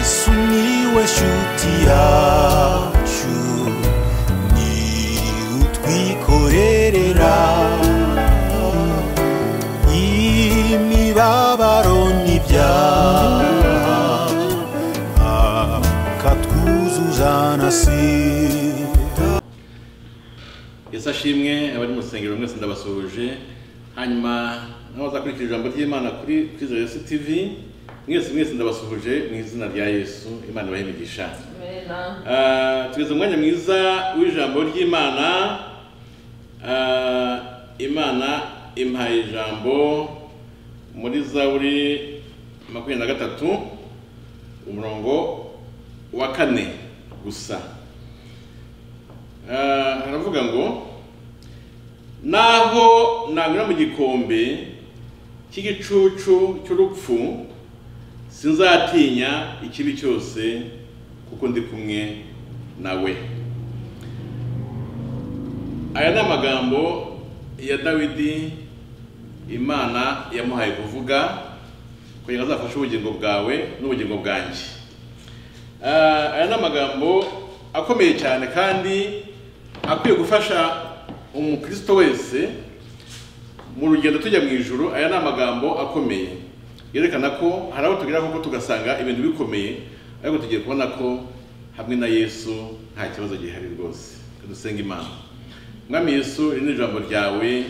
sumiłeś utiaciu ni utwikorerera imibabaro n'ibyaha akatwuzuza na sida yesu ashimwe abari mu rusengero mwese ndabasuhuje hanyuma n'abazakurikira ijambo ry'imana kuri kwizera yesu tv mwese mwese ndabasuhuje mu izina rya yesu imana ibahe imigisha Amen. Ah, tugeze umwanya mwiza w'ijambo ry'imana Ah, imana impaye ijambo muri zaburi makumyabiri na gatatu umurongo wa kane gusa Ah, haravuga ngo naho nanyura mu gikombe cy'igicucu cy'urupfu sinzatinya ikibi cyose kuko ndi kumwe nawe aya ni amagambo ya dawidi imana yamuhaye kuvuga kugira ngo azafashe ubugingo bwawe n'ubugingo bwanjye Ah, aya ni amagambo akomeye cyane kandi akwiye gufasha umukristo wese mu rugendo tujya mu ijuru aya ni amagambo akomeye yerekana ko hari abo tugera koko tugasanga ibintu bikomeye ariko tugiye kubona ko hamwe na yesu nta kibazo gihari rwose dusenga imana mwami yesu iri ni ijambo ryawe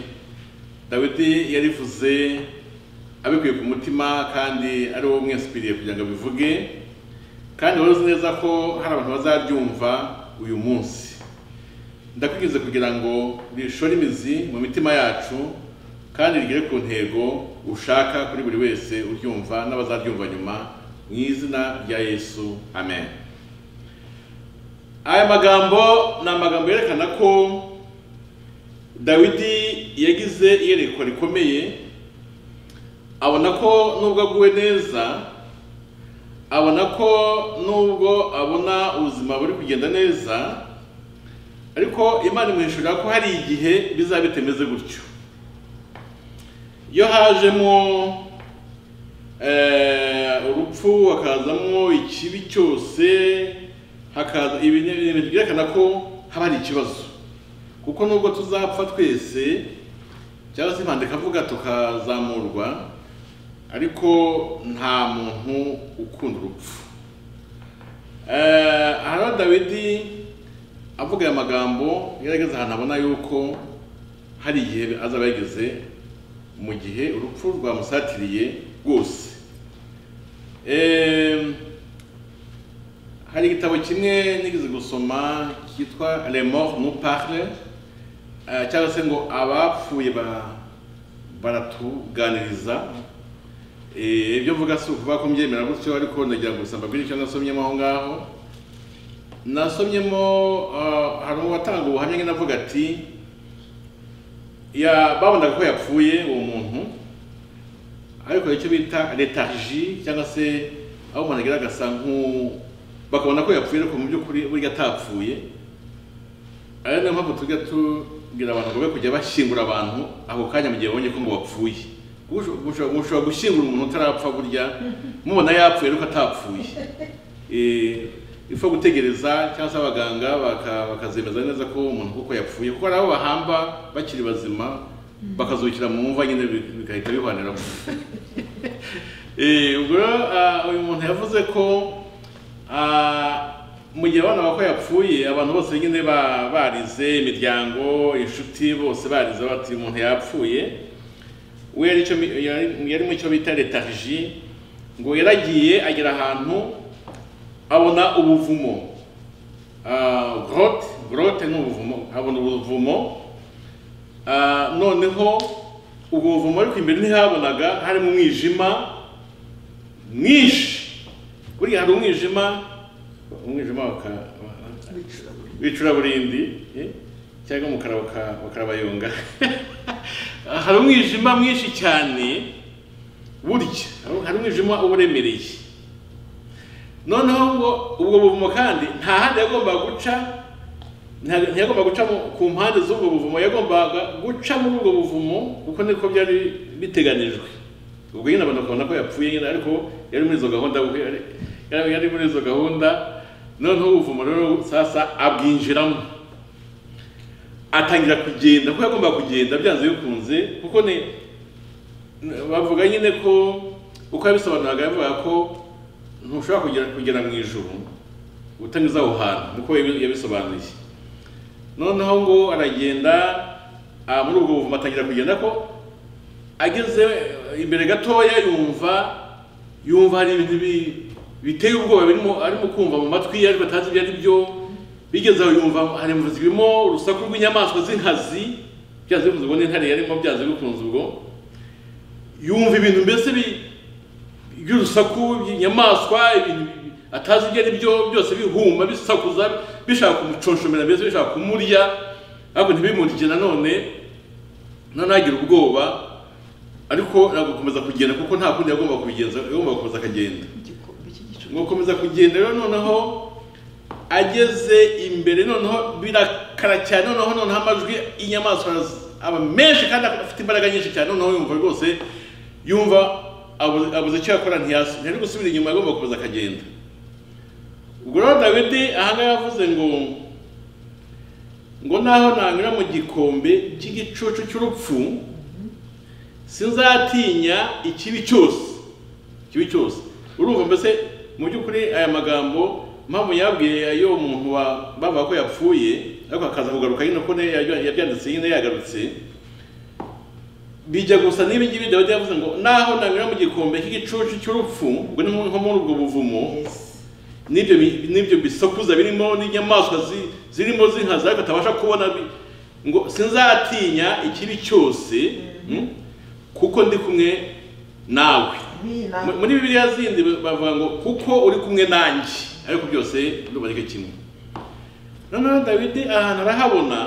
dawidi yarivuze abikuye ku mutima kandi ari wowe mwesipiriye kugira ngo abivuge kandi wari uzi neza ko hari abantu bazabyumva uyu munsi ndakwigize kugira ngo rishore imizi mu mitima yacu kandi rigere ku ntego ushaka kuri buri wese uryumva n'abazaryumva nyuma mu izina rya yesu amen aya magambo ni amagambo yerekana ko dawidi yagize iyerekwa rikomeye abona ko nubwo aguwe neza abona ko nubwo abona ubuzima buri kugenda neza ariko imana imuhishurira ko hari igihe bizaba bitameze gutyo iyo hajemo eh, urupfu hakazamo ikibi cyose hakaza ibi ni ibintu byerekana ko haba hari ikibazo kuko nubwo tuzapfa twese cyangwa se impanda ikavuga tukazamurwa ariko nta muntu ukunda urupfu Eh, hariho dawidi avuga aya magambo yari ageze ahantu abona yuko hari igihe azaba yageze mu gihe urupfu rwamusatiriye rwose Eh, hari igitabo kimwe nigeze gusoma cyitwa le mort nous parle eh, cyangwa se ngo abapfuye ba- baratuganiriza Eh, ibyo mvuga si ukuvuga ko mbyemera gutyo ariko nagira ngo gusa mbabwire icyo nasomyemo aho ngaho nasomyemo ah, hari uwatanga ubuhamya nyine avuga ati ya babonaga ko yapfuye uwo muntu ariko hari icyo bita letarji cyangwa se aho umuntu agira agasa nk'u bakabona ko yapfuye ariko mu by'ukuri burya atapfuye ari nayo mpamvu tujya tubwira abantu ngo be kujya bashyingura abantu ako kanya mu gihe babonye ko ngo bapfuye Usho- usho- mushobora gushyingura umuntu utarapfa burya mubona yapfuye ariko atapfuye Eh, ipfa gutegereza cyangwa se abaganga baka- bakazemeza neza ko umuntu kuko yapfuye kuko hari abo bahamba bakiri bazima bakazukira mu mva nyine bi- bigahita bihaniramo Eh, ubwo rero ah, uyu muntu yavuze ko ah, mu gihe abana bako yapfuye abantu bose nyine ba- barize imiryango inshuti bose barize bati umuntu yapfuye we yari icyo mi- yari- yari mu cyo bita letarji ngo yaragiye agera ahantu abona ubuvumo Ah, grotte grotte ni ubuvumo abona ubuvumo Ah, noneho ubwo buvumo ariko imbere ntihabonaga harimo umwijima mwinshi buriya hari umwijima umwijima waka- w'icuraburindi eh, cyangwa umukara waka- wakarabayonga hari umwijima mwinshi cyane burya hari- hari umwijima uba uremereye noneho ngo ubwo buvumo kandi nta handi yagombaga guca nta- ntiyagombaga guca mu- ku mpande z'ubwo buvumo yagombaga guca muri ubwo buvumo kuko niko byari biteganijwe ubwo nyine abantu bakabona ko yapfuye nyine ariko yari muri izo gahunda kuko yari- yari yari muri izo gahunda noneho ubuvumo rero sasa abwinjiramo atangira kugenda kuko yagomba kugenda byanze bikunze kuko ni bavuga nyine ko uko yabisobanuraga yavuga ko ntushobora kugera kugera mu ijuru utanyuze aho hantu niko yabi- yabisobanuye noneho ngo aragenda ah, muri ubwo buvumo atangira kugenda ko ageze imbere gatoya yumva yumva hari ibintu bi- biteye ubwoba birimo arimo kumva mu matwi ye ariko atazi ibyo ari byo bigeze aho yumva hari mu zirimo urusaku rw'inyamaswa z'inkazi byanze bikunze ubwo n'intare yarimo byanze bikunze ubwo yumva ibintu mbese bi- by'urusaku by'inyamaswa ibintu bi- atazi ibyo ari byo byose bihuma bisakuza bishaka kumuconshomera mbese bishaka kumurya ariko ntibimurye nanone noneho agira ubwoba ariko agakomeza kugenda kuko nta kundi yagomba kubigenza yagomba gukomeza akagenda igikombe cy'igicucu gukomeza kugenda rero noneho ageze imbere noneho birakara cyane noneho noneho amajwi y'inyamaswa aba menshi kandi afite imbaraga nyinshi cyane noneho yumva rwose yumva abu- abuze icyo yakora ntiyasi ntari gusubira inyuma agomba gukomeza akagenda ubwo rero dawidi ahangaha yavuze ngo ngo naho nanyura mu gikombe cy'igicucu cy'urupfu sinzatinya ikibi cyose kibi cyose urumva mbese mu by'ukuri aya magambo mpamvu yabwiye ayo muntu wa bavuga ko yapfuye ariko akaza kugaruka nyine ko ne- yabya- yabyanditse nyine yagarutse bijya gusa n'ibi ngibi dawidi yavuze ngo naho nanyura mu gikombe cy'igicucu cy'urupfu ngo ni nko muri ubwo buvumo n'ibyo bi- n'ibyo bisokuza birimo n'inyamaswa zi- zirimo z'inkazi ariko atabasha kubona bi- ngo sinzatinya ikibi cyose mm, kuko ndi kumwe nawe amina Mu- muri bibiliya zindi bavuga ngo kuko uri kumwe nanjye ariko byose ntuboneke kimwe noneho dawidi ahantu arahabona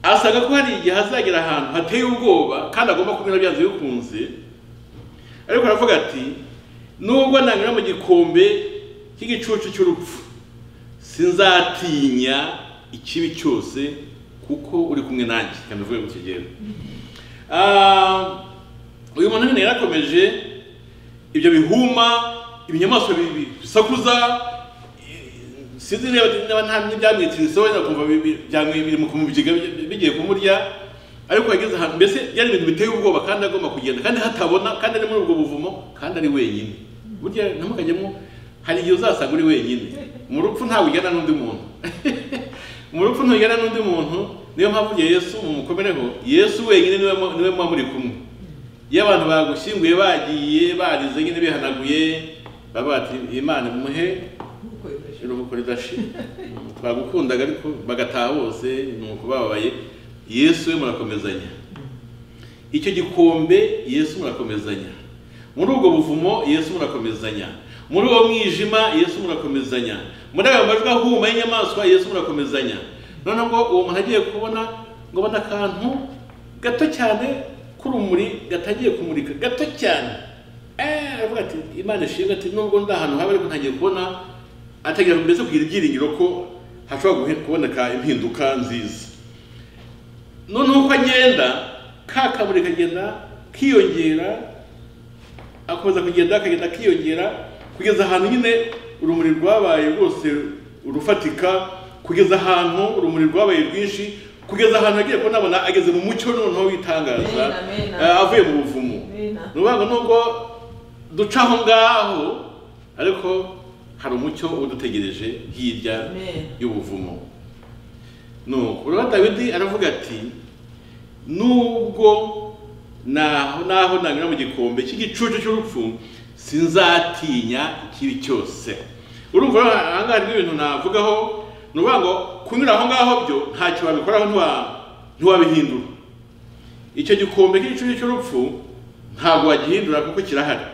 asaga ko hari igihe azagera ahantu hateye ubwoba kandi agomba kunyura byanze bikunze ariko aravuga ati nubwo nanyura mu gikombe cy'igicucu cy'urupfu sinzatinya ikibi cyose kuko uri kumwe nanjye reka mbivuge mu kigero uyu muntu nyine yarakomeje ibyo bihuma ibinyamaswa bi- bi- bisakuza i- sinzi niba niba nta n'ibyamwitiritse wenda kumva bi- bi- byamwi- biri mu kumubyiga bi- bigiye kumurya ariko yageze ahantu mbese byari ibintu biteye ubwoba kandi agomba kugenda kandi hatabona kandi ari muri ubwo buvumo kandi ari wenyine burya ntimukajyemo hari igihe uzasanga uri wenyine mu rupfu ntawe ujyana n'undi muntu mu rupfu ntujyana n'undi muntu niyo mpamvu igihe yesu mumukomereho yesu wenyine niwe mu- niwe muba muri kumwe iyo abantu bagushyinguye bagiye barize nyine bihanaguye baba bati imana imuhe nkuko bifashe iruhuko ridashira twagukundaga ariko bagataha bose ni uko bababaye yesu we murakomezanya icyo gikombe yesu murakomezanya muri ubwo buvumo yesu murakomezanya muri uwo mwijima yesu murakomezanya muri ayo majwi ahuma y'inyamaswa yesu murakomezanya noneho ngo uwo muntu agiye kubona ngo abone akantu gato cyane k'urumuri gatangiye kumurika gato cyane Eh, aravuga ati imana ishinga ati nubwo ndi ahantu habi ariko ntagiye kubona atagira mbese kugira ibyiringiro ko hashobora guhe- kuboneka impinduka nziza noneho uko agenda ka kaburi kagenda kiyongera akomeza kugenda akagenda akiyongera kugeza ahantu nyine urumuri rwabaye rwose urufatika kugeza ahantu urumuri rwabaye rwinshi kugeza ahantu agiye kubona abona ageze mu mucyo noneho w'itangaza Amen, amen. eh, avuye mu buvumo amina ni ukuvuga ngo nubwo duca aho ngaho ariko hari umucyo udutegereje hirya Amen. y'ubuvumo nuko rero dawidi aravuga ati nubwo naho naho nanyura mu gikombe cy'igicucu cy'urupfu sinzatinya ikibi cyose urumva rero aha ngaha harimo ibintu navugaho ni ukuvuga ngo kunyura aho ngaho byo ntacyo wabikoraho ntiwa- ntiwabihindura icyo gikombe cy'igicucu cy'urupfu ntabwo wagihindura kuko kirahari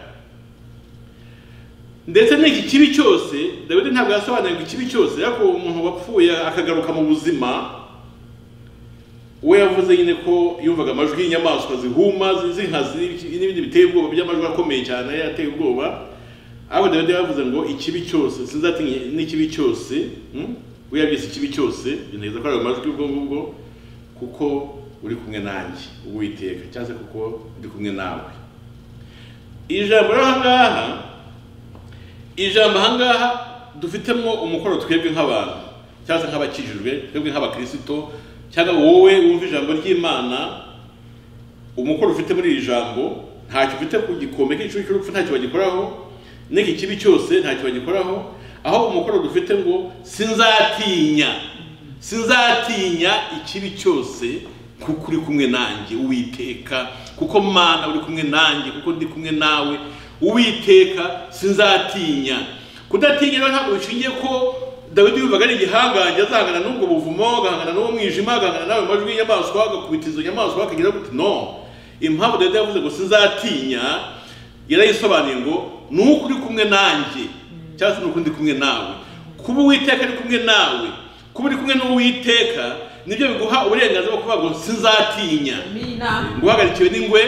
ndetse n'iki kibi cyose dawidi ntabwo yasobanuye ngo ikibi cyose ariko uwo muntu wapfuye akagaruka mu buzima we yavuze nyine ko yumvaga amajwi y'inyamaswa zihuma zi- z'inkazi n'ibiki- n'ibindi biteye ubwoba by'amajwi akomeye cyane yateye ubwoba ariko dawidi yavuze ngo ikibi cyose sinzatinya n'ikibi cyose mm? we yabyise ikibi cyose binageza ko ari ayo majwi ubwo ngubwo kuko uri kumwe nanjye uwiteka cyangwa se kuko ndi kumwe nawe ijambo rero aha ngaha ijambo ahangaha dufitemo umukoro twebwe nk'abantu cyangwa se nk'abakijijwe twebwe nk'abakirisito cyangwa wowe wumva ijambo ry'imana umukoro ufite muri iri jambo ntacyo ufite ku gikombe cy'inshuro cy'urupfu ntacyo bagikoraho n'iki kibi cyose ntacyo bagikoraho aho umukoro dufite ngo sinzatinya sinzatinya ikibi cyose kuko uri kumwe nanjye uwiteka kuko mana uri kumwe nanjye kuko ndi kumwe nawe uwiteka sinzatinya kudatinya rero ntabwo bishingiye ko dawidi yumvaga ari igihangange azahangana n'ubwo buvumo agahangana n'uwo mwijima agahangana n'ayo majwi y'inyamaswa agakubita izo nyamaswa akagira gute no impamvu dawidi yavuze ngo sinzatinya yarayisobanuye ngo ni uko uri kumwe nanjye cyangwa se ni uko ndi kumwe nawe kuba uwiteka ari kumwe nawe kuba uri kumwe n'uwiteka nibyo biguha uburenganzira bwo kuvuga ngo sinzatinya Amina. guhagarikiwe n'ingwe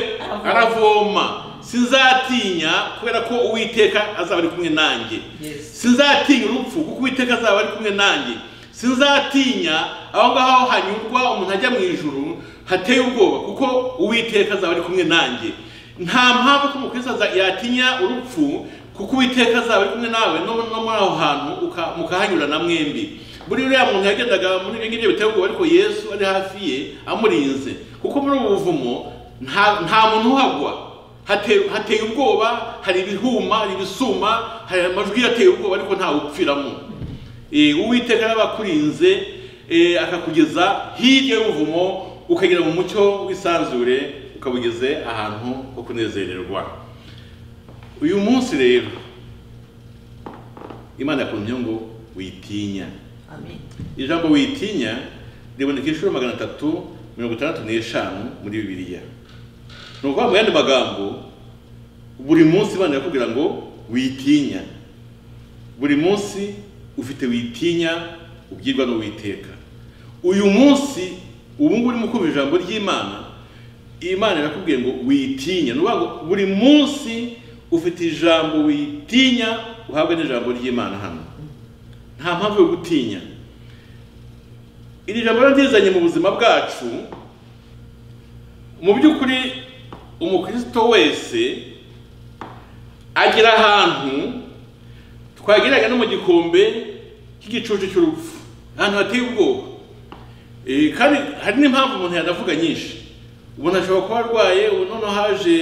aravoma sinzatinya kubera ko uwiteka azaba ari kumwe nanjye Yes. sinzatinya urupfu kuko uwiteka azaba ari kumwe nanjye sinzatinya aho ngaho hanyurwa umuntu ajya mu ijuru hateye ubwoba kuko uwiteka azaba ari kumwe nanjye nta mpamvu ko umukristo aza- yatinya urupfu kuko uwiteka azaba ari kumwe nawe no no muri aho hantu uka- mukahanyura na mwembi buri uriya muntu yagendaga muri ibyo ngibyo biteye ubwoba ariko yesu ari hafi ye amurinze kuko muri ubu buvumo nta nta muntu uhagwa Hate- hateye ubwoba hari ibihuma hari ibisuma hari amajwi yateye ubwoba ariko ntawe upfiramo Eh, uwiteka yaba akurinze eh, akakugeza hirya y'ubuvumo ukagera mu mucyo w'isanzure ukabugeze ahantu ho kunezererwa uyu munsi rero imana yakuntumye ngo witinya Amen. ijambo witinya riboneka inshuro magana atatu mirongo itandatu n'eshanu muri bibiliya ni ukuvuga mu yandi magambo buri munsi imana irakubwira ngo witinya buri munsi ufite witinya ubwirwa n'uwiteka uyu munsi ubu ngubu urimo kumva ijambo ry'imana imana irakubwiye ngo witinya ni ukuvuga ngo buri munsi ufite ijambo witinya uhabwa n'ijambo ry'imana hano nta mpamvu yo gutinya iri jambo rero ryizanye mu buzima bwacu mu by'ukuri umukristo wese agera ahantu twageraga no mu gikombe cy'igicucu cy'urupfu ahantu hateye ubwoba Eh, kandi hari n'impamvu umuntu yanavuga nyinshi umuntu ashobora kuba arwaye ubu noneho haje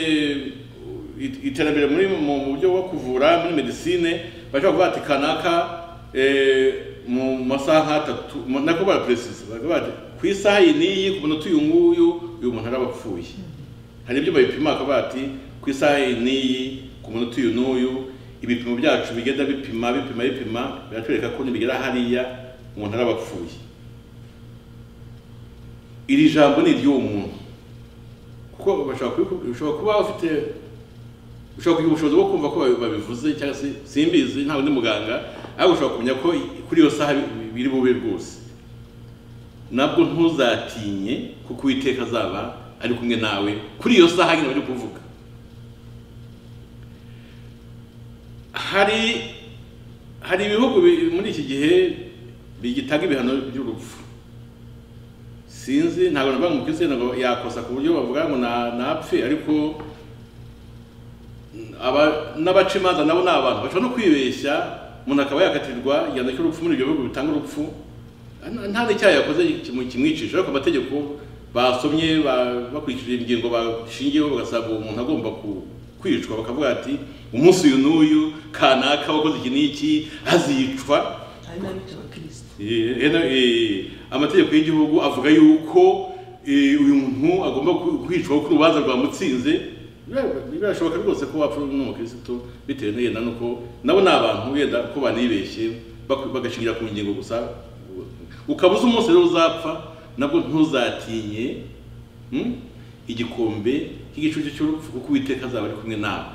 it- iterambere muri mu mu buryo bwo kuvura muri medisine bashobora kuvuga ati kanaka eh, mu masaha nk'atatu mu- nako baraperesiza bakavuga bati ku isaha iyi n'iyi ku munota uyu nguyu uyu muntu araba apfuye hari ibyo babipima bakavuga bati ku isaha iyi n'iyi ku munota uyu n'uyu ibipimo byacu bigenda bipima bipima bipima biratwereka ko nibigera hariya umuntu araba apfuye iri jambo ni iry'uwo muntu kuko bashobora kubiku- ushobora kuba ufite ushobora kugira ubushobozi bwo kumva ko babi- babivuze cyangwa se simbizi nta undi muganga ariko ushobora kumenya ko i- kuri iyo saha bi- biri bube rwose nabwo ntuzatinye kuko uwiteka azaba ari kumwe nawe kuri iyo saha nyine bari kuvuga hari hari ibihugu bi- muri iki gihe bigitanga ibihano by'urupfu sinzi ntabwo navuga ngo umukristo ntabwo yakosa ku buryo bavuga ngo na- napfe ariko aba n'abaca imanza nabo ni abantu bashobora no kwibeshya umuntu akaba yakatirwa igihano cy'urupfu muri ibyo bihugu bitanga urupfu nta- nta n'icyaha yakoze kimu- kimwicisha ariko amategeko basomye ba- bakurikije ingingo bashingiyeho bagasaba uwo muntu agomba ku- kwicwa bakavuga ati umunsi uyu n'uyu kanaka wakoze iki n'iki azicwa Ari n'abica abakristo. Eh, eh, na- eh, amategeko y'igihugu avuga yuko eh, uyu muntu agomba ku- kwicwa ku rubanza rwa mutsinze Bira- birashoboka rwose ko wapfa n'umukristo bitewe n'yenda nuko nabo ni abantu wenda ko banibeshye baku- bagashingira ku ngingo gusa ukaba uzi umunsi rero uzapfa nabwo ntuzatinye hmm, igikombe cy'igicucu cy'urupfu kuko uwiteka azaba ari kumwe nawe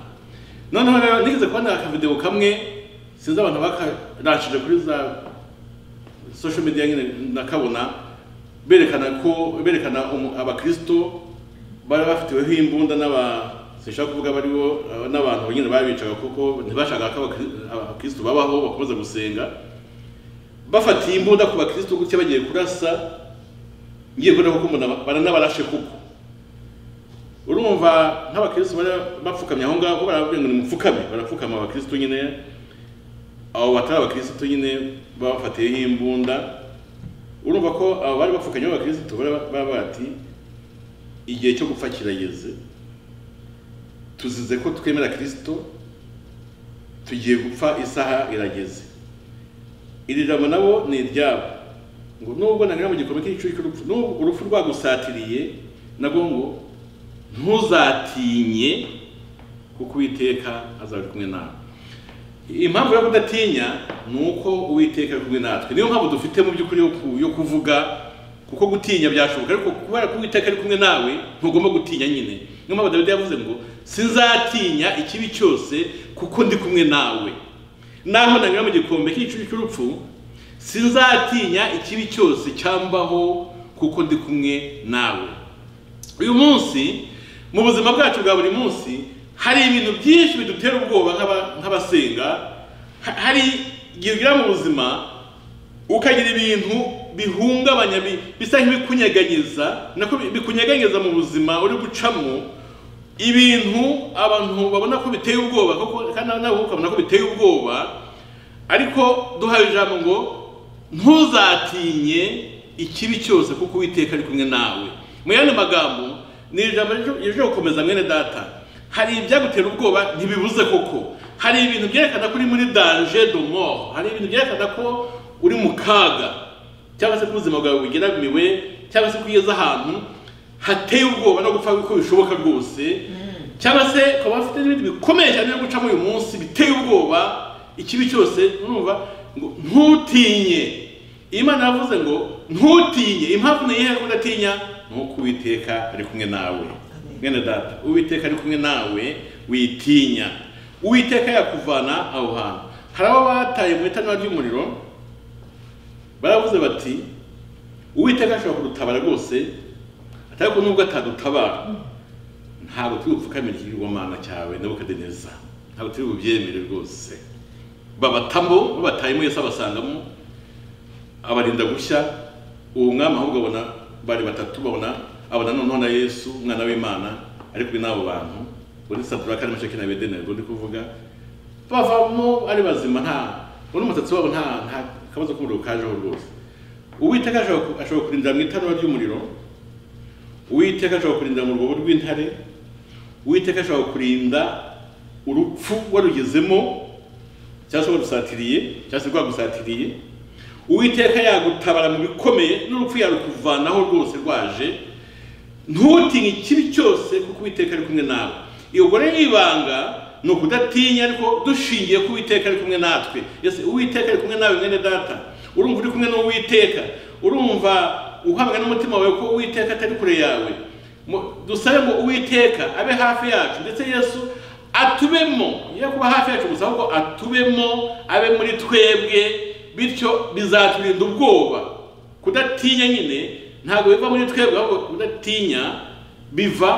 noneho rero nigeze kubona akavideo kamwe sinzi abantu bakarashije kuri za social media nyine nakabona berekana ko berekana umu- abakristo bari bafitiweho imbunda n'aba sinshaka kuvuga bariho aba- n'abantu nyine babicaga kuko ntibashakaga ko abakri- abakristo babaho bakomeza gusenga bafatiye imbunda ku bakristo gutya bagiye kurasa ngiye kubona ko mbona baranabarashe kuko urumva nk'abakristo bari bapfukamye aho ngaho barababwira ngo nimupfukame barapfukama abakristo nyine abo batari abakirisitu nyine babafatiyeho imbunda urumva ko abo bari bapfukanye b'abakirisitu bari ba- baba bati igihe cyo gupfa kirageze tuzize ko twemera kirisito tugiye gupfa isaha irageze iri jambo nabo ni iryabo ngo nubwo nari mu gikombe cy'igicucu cy'urupfu nubwo urupfu rwagusatiriye nabwo ngo ntuzatinye kuko uwiteka azaba ari kumwe nawe impamvu yo kudatinya ni uko uwiteka ari kumwe natwe niyo mpamvu dufite mu by'ukuri yo ku- yo kuvuga kuko gutinya byashoboka ariko kubera ko uwiteka ari kumwe nawe ntugomba gutinya nyine niyo mpamvu dawidi yavuze ngo sinzatinya ikibi cyose kuko ndi kumwe nawe naho nanyura mu gikombe cy'igicucu cy'urupfu sinzatinya ikibi cyose cyambaho kuko ndi kumwe nawe uyu munsi mu buzima bwacu bwa buri munsi hari ibintu byinshi bidutera ubwoba nk'aba- nk'abasenga Ha- hari igihe ugera mu buzima ukagira ibintu bihungabanya bi- bisa nk'ibikunyeganyeza nako bi- bikunyeganyeza mu buzima uri gucamo ibintu abantu babona ko biteye ubwoba koko kandi nabo ukabona ko biteye ubwoba ariko duhaye ijambo ngo ntuzatinye ikibi cyose kuko uwiteka ari kumwe nawe mu yandi magambo ni ijambo ryo- ryo gukomeza mwene data hari ibyagutera ubwoba ntibibuze koko hari ibintu byerekana ko uri muri danger de mort hari ibintu byerekana ko uri mu kaga cyangwa se ko ubuzima bwawe bugeramiwe cyangwa se ko ugeze ahantu hateye ubwoba no gupfa uko bishoboka rwose cyangwa se ukaba bafite n'ibindi bikomeye cyane byo gucamo uyu munsi biteye ubwoba ikibi cyose urumva ngo ntutinye Iyo Imana yavuze ngo ntutinye impamvu ni iyihe ko udatinya ni uko uwiteka ari kumwe nawe mwene data uwiteka ari kumwe nawe witinya uwiteka yakuvana aho hantu hari abo bataye mu itanura ry'umuriro baravuze bati uwiteka ashobora kudutabara rwose atari ko nubwo atadutabara ntabwo turi bupfukamire ikigirwamana cyawe nebukadineza ntabwo turi bubyemere rwose babatamo babatayemo yesu abasangamo abarinda gushya uwo mwami ahubwo abona bari batatu babona abona noneho na yesu umwana w'imana ari kumwe n'abo bantu uri saduraka na meshaki na abedenego ndi kuvuga bavamo ari bazima nta uno umusatsi wabo nta nta kabazo k'umuriro kajeho rwose uwiteka ashobora ku- ashobora kurindira mu itanura ry'umuriro uwiteka ashobora kurinda mu rwobo rw'intare uwiteka ashobora kurinda urupfu warugezemo cyangwa se warusatiriye cyangwa se rwagusatiriye uwiteka yagutabara mu bikomeye n'urupfu yarukuvanaho rwose rwaje ntutinye ikibi cyose kuko uwiteka ari kumwe nawe iyo gore y'ibanga ni ukudatinya ariko dushingiye ku uwiteka ari kumwe natwe ese uwiteka ari kumwe nawe mwene data urumva uri kumwe n'uwiteka urumva uhamwe n'umutima wawe ko uwiteka atari kure yawe Mu- dusabe ngo uwiteka abe hafi yacu ndetse yesu atubemo ye kuba hafi yacu gusa ahubwo atubemo abe muri twebwe bityo bizaturinda ubwoba kudatinya nyine ntabwo biva muri twebwe ahubwo kudatinya biva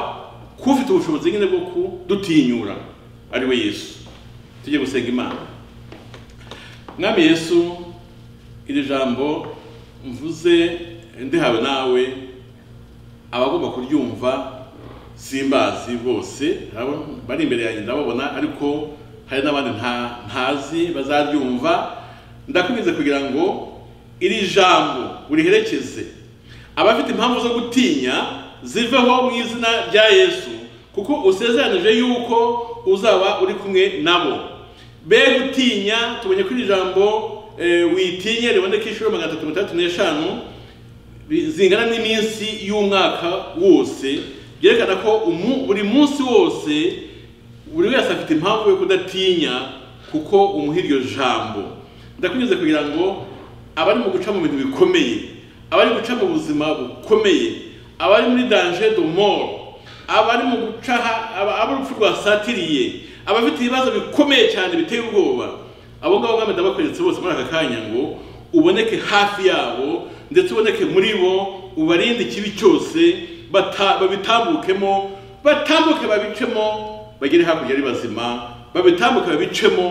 ku ufite ubushobozi nyine bwo kudutinyura ari we yesu tujye gusenga imana mwami yesu iri jambo mvuze ndihawe nawe abagomba kuryumva simbazi bose abo bari imbere yanjye ndababona ariko hari n'abandi nta- ntazi bazaryumva ndakomeza kugira ngo iri jambo uriherekeze abafite impamvu zo gutinya ziveho mu izina rya yesu kuko usezeranije yuko uzaba uri kumwe nabo be gutinya tubonye ko iri jambo eh, witinye riboneka inshuro magana atatu mirongo itandatu n'eshanu bi- zingana n'iminsi y'umwaka wose byerekana ko umu- buri munsi wose buri wese afite impamvu yo kudatinya kuko umuha iryo jambo ndakunyuze kugira ngo abari mu guca mu bintu bikomeye abari guca mu buzima bukomeye abari muri danger de mort abari mu guca ha- aba- abo urupfu rwasatiriye abafite ibibazo bikomeye cyane biteye ubwoba abo ngabo mwami ndabakweretse bose muri aka kanya ngo uboneke hafi yabo ndetse uboneke muri bo ubarinde ikibi cyose bata- babitambukemo batambuke babicemo bagere hakurya ari bazima babitambuke babicemo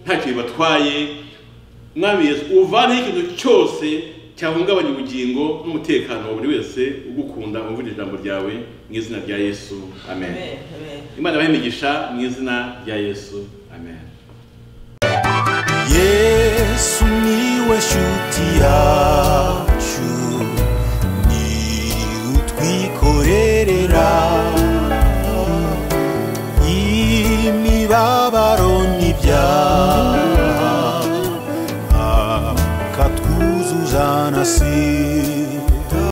nta kintu batwaye mwami yesu uvaneho ikintu cyose cyahungabanya ubugingo n'umutekano wa buri wese ugukunda umvira ijambo ryawe mu izina rya yesu amen Amen, amen. imana ibahe imigisha mu izina rya yesu amen Yeah. yesu niwe shuti yacu ni utwikorerera imibabaro n'ibyaha akatwuzuza na si